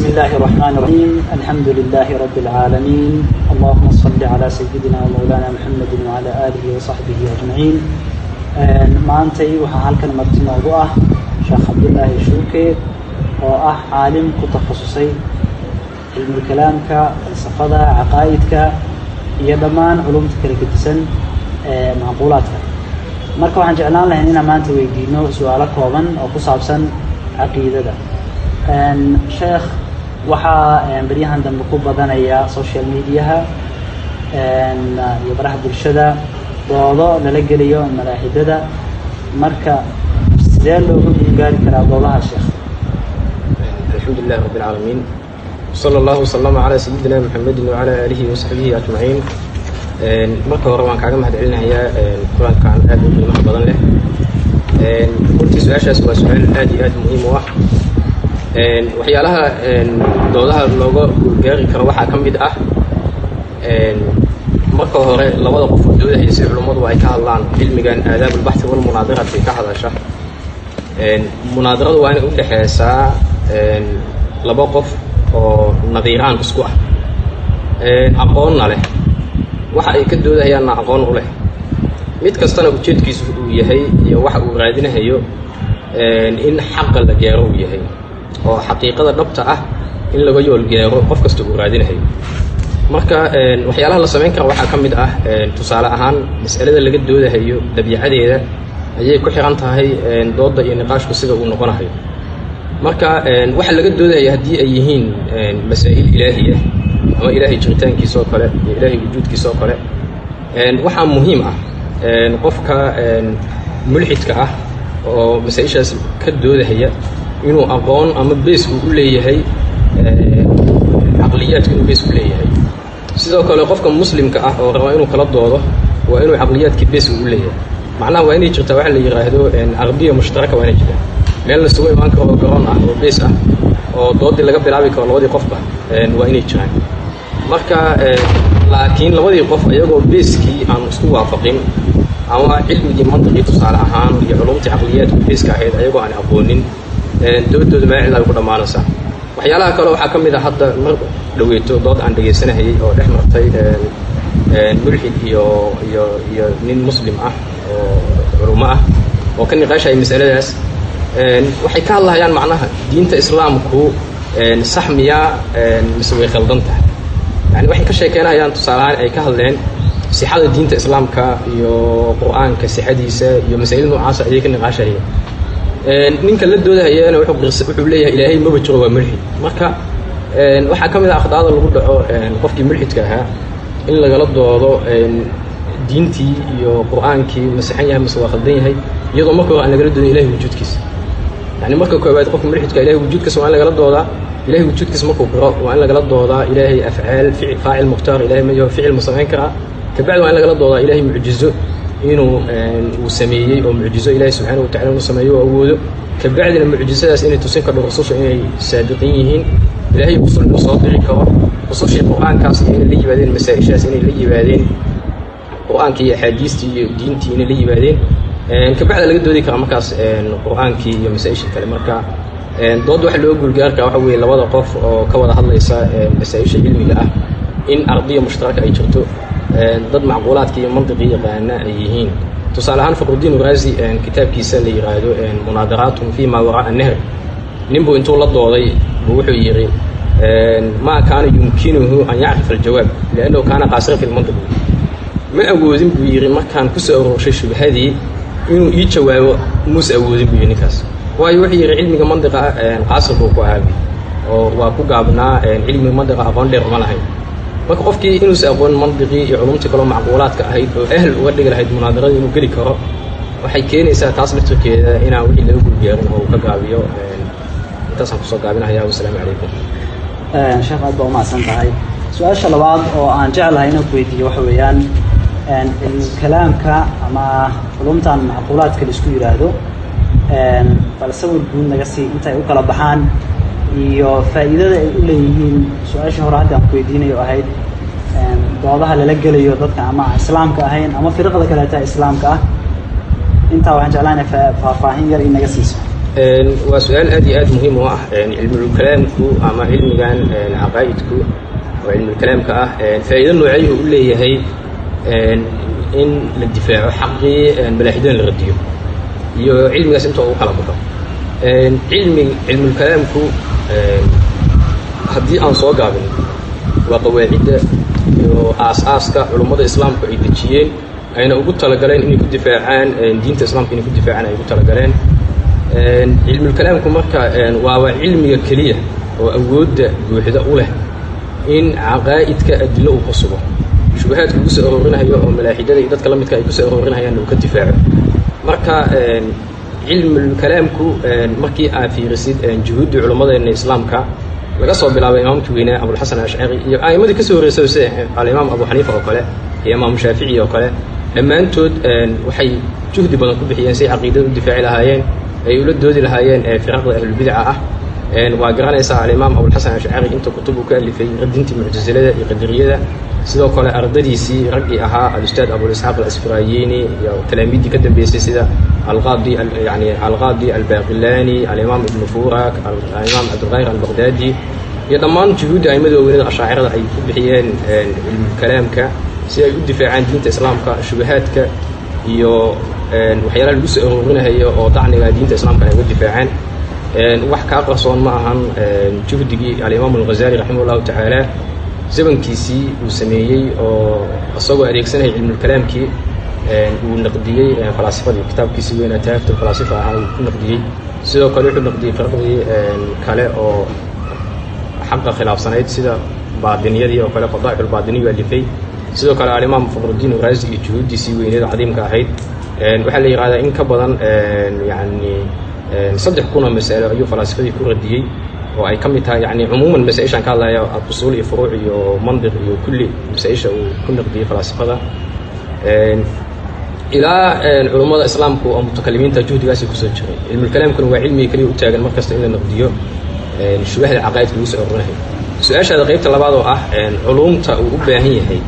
الله الرحمن الرحيم الحمد لله رب العالمين اللهم صل على سيدنا ومولانا محمد وعلى آله وصحبه أجمعين maantay waxaa halkan marti noogu ah sheekh cabdulaahi shuuke oo ah caalim ku takhasusay cilmulkalaamka falsafada caqaa'idka iyo dhammaan culumta kala gedisan ee macquulaadka marka waxaan jeclaan lahayn inaan maanta weydiino su-aalo kooban oo ku saabsan caqiidada sheekh waxaa beryahan dambe ku badanaya social mediaha iyo baraha bulshada doodo lala geliyo malaaxidada marka sidee looga gaari karaa doodaha sheekh الحمد لله رب العالمين وصلى الله وسلم على سيدنا محمد وعلى آله وصحبه أجمعين marka hore waan kaaga mahad celinayaa kulankan aad u qiimaha badan leh runtii su-aashaas waa su-aal aad iyo aad muhiim u ah waxyaalaha doodaha looga gaari karo waxaa ka mid ah marka hore labada qof oo doodahaysa culummadu ay ka hadlaan cilmigan aadaab ulbaxthi walmunaadirati ka hadasha munaadiradu waa inay u dhexeysaa laba qof oo nadiiraan isku ah aqoonna leh waxa ay ka doodahayaanna aqoon u leh mid kastana ujeedkiisu uu yahay iyo waxa uu raadinahayo in xaqa la gaaro uu yahay oo xaqiiqada dhabta ah in laga yool gaaro qof kasta uu raadinahayo marka waxyaalaha la samayn kara waxaa ka mid ah tusaale ahaan mas'alada laga doodahayo dabiicadeeda ayay ku xiran tahay doodda iyo niqaashku sida uu noqonahayo marka waxa laga doodahaya haddii ay yihiin masaa'il ilaahi ah ama ilaahay jiritaankiisa oo kale iyo ilaahay wujuudkiisa oo kale waxaa muhiim ah qofka mulxidka ah oo masaa-ishaas ka doodahaya inuu aqoon ama bees uu u leeyahay caqliyaadka inuu bees u leeyahay sidoo kale qofka muslimka ah oo raba inuu kala doodo waa inuu caqliyaadka bees uu u leeyahay macnaha waa inay jirtaa waxa la yidhaahdo caqdiya mushtaraka waa inay jirtaa meel lasugu imaan karo oo garoon ah oo bees ah oo doodii laga bilaabi karo labadii qofba waa inay jiraan marka laakiin labadii qof iyagoo beeskii aan isku waafaqin ama cilmigii mantiqii tusaale ahaan iyo culumtii caqliyaadku beeska ahayd ayagoo aan aqoonin doodooda meel ay ku dhammaanaysaa waxyaalaha kale waxaa ka mid a hadda mar dhaweeto dood aan dhegaysanahayay oo dhex martay mulxid iyo iyo iyo nin muslim ah oo culummo ah oo ka niqaashaya masaladaas waxay ka hadlahayaan macnaha diinta islaamku sax miyaa mise way khaldan tahay yani waxay ka sheekeynayaan tusaalehaan ay ka hadleen sixada diinta islaamka iyo qur-aanka sixadiisa iyo masaa'il noocaasa ayay ka niqaashahayeen ninka la doodahayana wuxuu leeyahay ilaahay maba jiro waa mulxid marka waxaa ka mid ah akhdaada lagu dhaco qofkii mulxidka ahaa in lagala doodo diintii iyo qur-aankii masexan yahay mase waa khaldan yahay iyadoo marka hore aan lagala doodin ilahay wujuudkiisa yani marka koobaad qofka mulxidka ilahay wujuudkiisa waa in lagala doodaa ilahay wujuudkiisa markuu qiro waa in lagala doodaa ilaahay afcaal ficil faacil mukhtaar ilahay ma yaho ficil ma samayn karaa kabacdi waa in lagala doodaa ilahay mucjizo inuu uu sameeyey oo mucjizo ilaahay subxaana wa tacala inuu sameeyo oo awoodo kabacdina mucjizadaas inay tusin kardho rususha inay saadiqin yihiin ilaahay rusul inuu soo diri karo rusushii qur-aankaas iyo inay la yimaadeen masaa-ishaas inay la yimaadeen qur-aankii iyo axaadiistii iyo diintii inay la yimaadeen kabacda laga doodi karaa markaas qur-aankii iyo masaa-ishii kale marka doodda waxa loo guulgaari karaa waxa weeye labada qof oo ka wada hadlaysa masaa-isha cilmiga ah in ardiya mushtaraka ay jirto dad macquulaadka iyo mantiqii yaqaana ay yihiin tusaale ahaan faqrudiin uraazi kitaabkiisa la yidhaahdo munaadaraatun fi ma waraa nahr ninbuu intuu la dooday buu wuxuu yidhi maa kaana yumkinuhu an yacrifa aljawaab liannahu kaana qaasira fi lmantiq ma awoodin buu yidhi markaan ku soo aroorshay shubhadii inuu ii jawaabo muuse awoodin buu yidhi ninkaas waayo wuxuu yidhi cilmiga mantiqa qaasir buu ku ahaabi oo waa ku gaabnaa cilmiga mantiqa aqoon dheer uma lahayn marka qofkii inuusa aqoon mantiqii iyo culumtii kaloo macquulaadka ahayd oo ahl uga dhigi lahayd munaadarada inuu geli karo waxay keenaysaa taas laftirkeeda inaan wixii laga gulgaarin oo uu ka gaabiyo intaasaan kusoo gaabinahaya wasalaamu calaykum sheekh aad baa umahadsan tahay su-aasha labaad oo aan jeclahay inaan ku weydiiyo waxa weeyaan cilmukalaamka ama culumtan macquulaadka la isku yidhaahdo bal sawir guud naga sii intay u kala baxaan iyo faa'iidada ay u leeyihiin su-aashii hore hadda aan ku weydiinayo ahayd doodaha lala gelayo dadka ama islaamka ahayn ama firqada kaleeta islaamka ah intaa waxaan jeclaan faahfaahin yar inaga siiso waa su-aal aad iyo aad muhiim u ah cilmulkalaamku ama cilmigan caqaa'idku oo cilmulkalaamka ah faa'iido noocayhu u leeyahay in la difaaco xaqii malaaxidana la radiyo iyo cilmigaas inta uu kala baxo cilmi cilmulkalaamku haddii aan soo gaabin waa qawaacidda iyo aas-aaska culummada islaamku ay dejiyeen ayna ugu talagaleen inay ku difaacaan diinta islaamka inay ku difaacaan ay ugu talagaleen cilmulkalaamku marka waaba cilmiga keliya oo awoodda buuxda u leh in caqaa'idka adilo uu ka sugo shubahaadka ugu soo aroorinayo oo malaaxidada iyo dadka la midka ay ku soo aroorinayaan uu ka difaaco marka cilmulkalaamku markii aad fiirisid juhuuddii culummadeenna islaamka laga soo bilaabay imaamkii weynaa abulxasan ashcari iyo a'immadii ka soo horreysay sida alimaam abu xaniifa oo kale iyo imaamu shaafici oo kale dhammaantood waxay juhdi badan ku bixiyeen siay caqiidada u difaaci lahaayeen ay ula doodi lahaayeen firaqda ahlulbidaca ah waa garanaysaa alimaam abulxasan ashcari inta kutub uu ka alifay radintii muctasilada iyo qadariyada sidoo kale ardadiisii raggii ahaa alustaad abulisxaaq alasfirayini iyo talaamiiddii ka dambeysay sida alqaadi yani alqaadi albaqilani alimaam ibnu furak alimaam cabdulqahir albaqdaadi iyo dhammaan juhuudda aimada waaweynada ashaacirada ay ku bixiyeen cilmulkalaamka si ay u difaacaan diinta islaamka shubahaadka iyo waxyaalaha lagu soo aroorinahayo oo dacniga diinta islaamka ay uga difaacaan wax kaa qarsoon ma ahan juhdigii alimaam alghazali raximah llahu tacaala zamankiisii uu sameeyey oo isagoo adeegsanaya cilmulkalaamkii uu naqdiyey falaasifadii kitaabkiisii weynaa taafta falaasifa ahaa uu ku naqdiyey sidoo kale wuxuu naqdiyey firqdii kale oo xaqa khilaafsanayd sida baadiniyadii oo kale fadaa'ixulbaadiniyu alifay sidoo kale alimaam faqrudiin uraasi iyo juhuuddiisii weyneed cadiimka ahayd waxaa la yihahdaa in ka badan yani saddex kunoo mas'alo ayuu falaasifadii ku radiyey oo ay ka mid tahay yani cumuuman masaa-ishaan ka hadlaya usuul iyo furuuc iyo mandiq iyo kulli masaa-isha uu ku naqdiyey falaasifada ilaa culummada islaamku oo mutakalimiinta juhdigaasi kusoo jiray cilmulkalaamkuna waa cilmiga keliya u taagan mar kasta in la naqdiyo shubahda caqaa'idka lagu soo ororinayo su-aashaada qaybta labaad oo ah culuumta uu u baahan yahay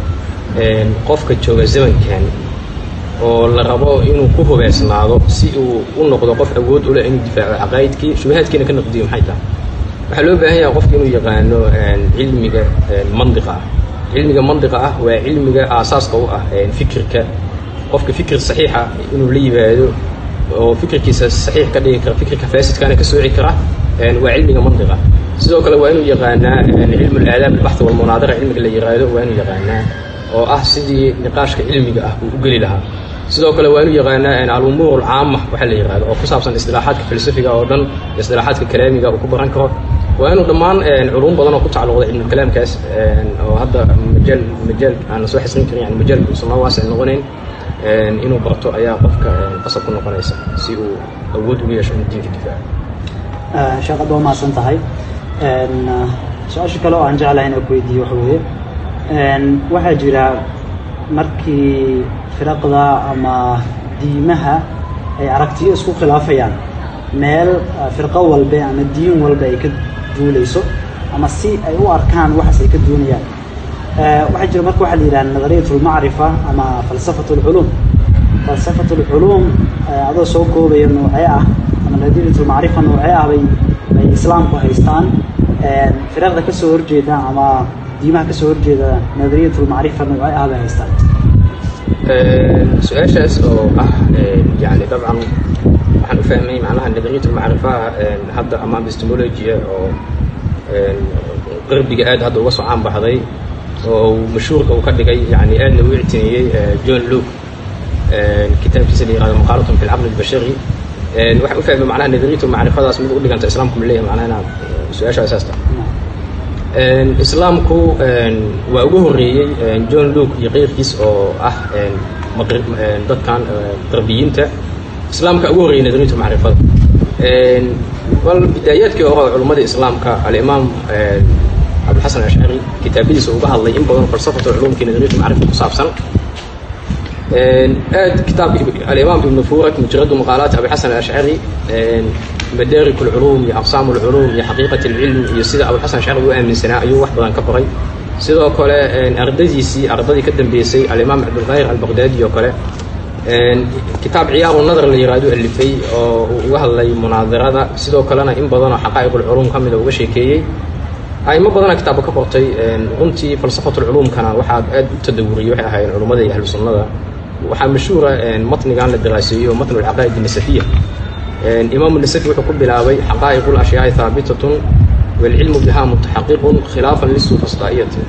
qofka jooga zamankan oo la rabo inuu ku hubeysnaado si uu u noqdo qof awood u leh inuu difaaco caqaa'idkii shubahaadkiina ka naqdiyo maxay tahay waxaa loo baahan yahay qofka inuu yaqaano cilmiga mandiqa ah cilmiga mandiqa ah waa cilmiga aasaaska u ah fikirka qofka fikir saxiixa inuu la yimaado oo fikirkiisa saxiix ka dhigi kara fikirka faasidkaana ka sooci kara waa cilmiga mandiqa sidoo kale waa inuu yaqaanaa cilmu laadaab albaxth walmunaadara cilmiga la yiraahdo waa inuu yaqaanaa oo ah sidii niqaashka cilmiga ah uu u geli lahaa sidoo kale waa inuu yaqaanaa alumuur alcaama waxaa la yihahdo oo ku saabsan istilaaxaadka falsafiga oo dhan istilaaxaadka kalaamiga uu ku baran karo waa inuu dhammaan culuum badan oo ku tacalluqda cilmulkalaamkaas oo hadda majaal majaal aan la soo xisrin karin yani majaalka uusan noo waasic noqonayn inuu barto ayaa qofka qasab ku noqonaysa si uu awood ugu yeesho inuu diinka difaaco sheekh aad waa mahadsan tahay su-aasha kale oo aan jeclahay inaan ku weydiiyo waxa weeye waxaa jira markii firaqda ama diimaha ay aragtiyo isku khilaafayaan meel firqo walbe ama diin walba ay ka duulayso ama si ay u arkaan waxaas ay ka duunayaan waxaa jira marka waxaa la yidhaha nadariyat lmacrifa ama falsafat lculuum falsafat lculuum adoo soo koobaya noocee ah ama nadariyat lmacrifa noocee ah bay bay islaamku haystaan firaqda ka soo horjeeda ama diimaha ka soo horjeeda nadariyat lmacrifa noocee ah bay haystaan su-aashaas oo ah yani dabcan waxaan u fahmay macnaha nadariyat lmacrifa hadda ama epistemologia oo qarbiga aad hadda uga soo caan baxday oo mashhuurka uu ka dhigay yani aadna u ictineeyey john luke kitaabkiisa la yihahdo maqaalatun fi lcaqli albashari waxaan u fahmay macnaha nadariyat lmacrifadaas mid u dhiganta islaamku ma leeyahay macnaha inaad su-aasha asaasta islaamku waa uga horreeyey john luke iyo keyrkiis oo ah dadkan qarbiyiinta islaamka ugu horreeyey nadariyat lmacrifada bal bidaayaadkii hore oo culummada islaamka alimaam cabdilxasan ashcari kitaabadiisa uga hadlay in badan falsafatu culumkii nadariyat lmacrifa ku saabsan aad kitaabka alimaam ibnu furak mujaradu maqaalaat abixasan ashcari madaarik lculuum iyo aqsaam lculuum iyo xaqiiqat lcilm iyo sida abulxasan ashcari u aaminsanaa ayuu wax badan ka qoray sidoo kale ardadiisii ardadii ka dambeysay alimaam cabdulqahir albaqdaadi oo kale kitaab ciyaaru nadar la yiraahdo alifay oo uu uga hadlay munaadirada sidoo kalena in badanoo xaqaa'iqulculuum ka mida uga sheekeeyey aimo badana kitaabka ka qortay runtii falsafatulculuumkana waxaa aad u tadawuriyey waxay ahaayeen culummada iyo ahlu sunnada waxaa mashhuura matnigan la daraaseeyo matnu alcaqaa'id nasafiya imaamu nasafi wuxuu ku bilaabay xaqaa'iqu lashyaai haabitatun waalcilmu biha mutaxaqiqun khilaafan lisufasdaa'iyati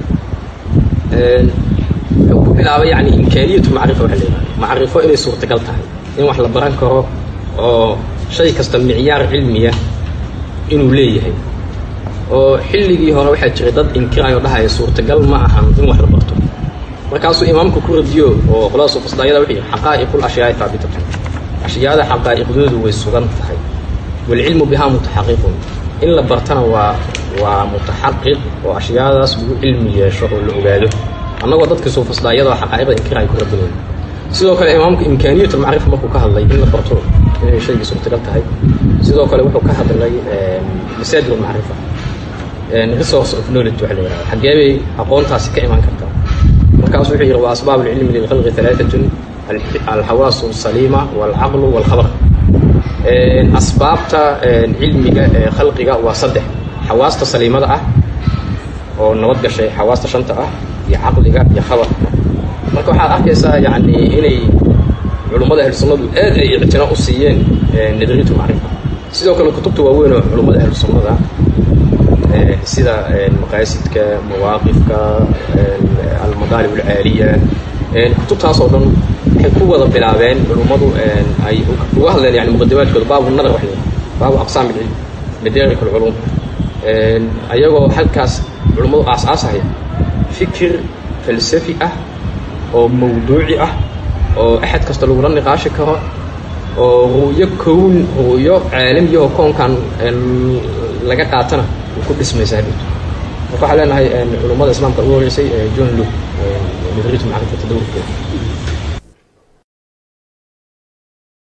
wuxuu ku bilaabay yani imkaaniyatu macrifa waxa la yidhahda macrifo inay suurtagal tahay in wax la baran karo oo shay kasta micyaar cilmiya inuu leeyahay oo xilligii hore waxaa jiray dad inkirayo dhahaya suurtagal ma ahan in wax la barto markaasuu imaamku ku radiyo oo qolada sufasdaayada wuxuu yihi xaqaa'iqul ashyaai haabitatun ashyaada xaqaa'iqdoodu way sugan tahay waalcilmu bihaa mutaxaqiqun in la bartana waa waa mutaxaqiq oo ashyaadaas lagu cilmi yeesho oo la ogaado annagoo dadka suufasdaayada xaqaa'iqda inkiraay ku radinayna sidoo kale imaamku imkaaniyat almacrifa markuu ka hadlay in la barto inay shaygii suurtagal tahay sidoo kale wuxuu ka hadlay masaajid almacrifa resource of knowledge waxa la yihahda xaggee bay aqoontaasi ka imaan kartaa markaasu wuxuu yihi wa asbaab alcilmi lilkhalqi halaatatun alxawaasu asaliima walcaqlu walkhabar asbaabta cilmiga ee khalqiga waa saddex xawaasta saliimada ah oo nabad gashay xawaasta shanta ah iyo caqliga iyo khabarka marka waxaad arkaysaa yani inay culummada ahlu sunnadu aad ay ictina u siiyeen nadriyatu macrifa sidoo kale kutubta waaweyn oo culummada ahlu sunnada sida maqaasidka mawaaqifka almadaalib alcaaliya kutubtaas oo dhan waxay ku wada bilaabeen culummadu ay uga hadleen yani muqadimaadkooda baabu nadar wax baabu aqsaam ilcilm madarik alculuum ayagoo halkaas culummadu aas-aasahaya fikir falsafi ah oo mawduuci ah oo axad kasta lagula niqaashi karo oo ru'yo kown ru'yo caalamiyahoo koonkan laga qaatana uu ku dhismaysaa marka waxaa leenahay culummada islaamka ugu horeysay john luke nadriyatu macrifata dawrkeeda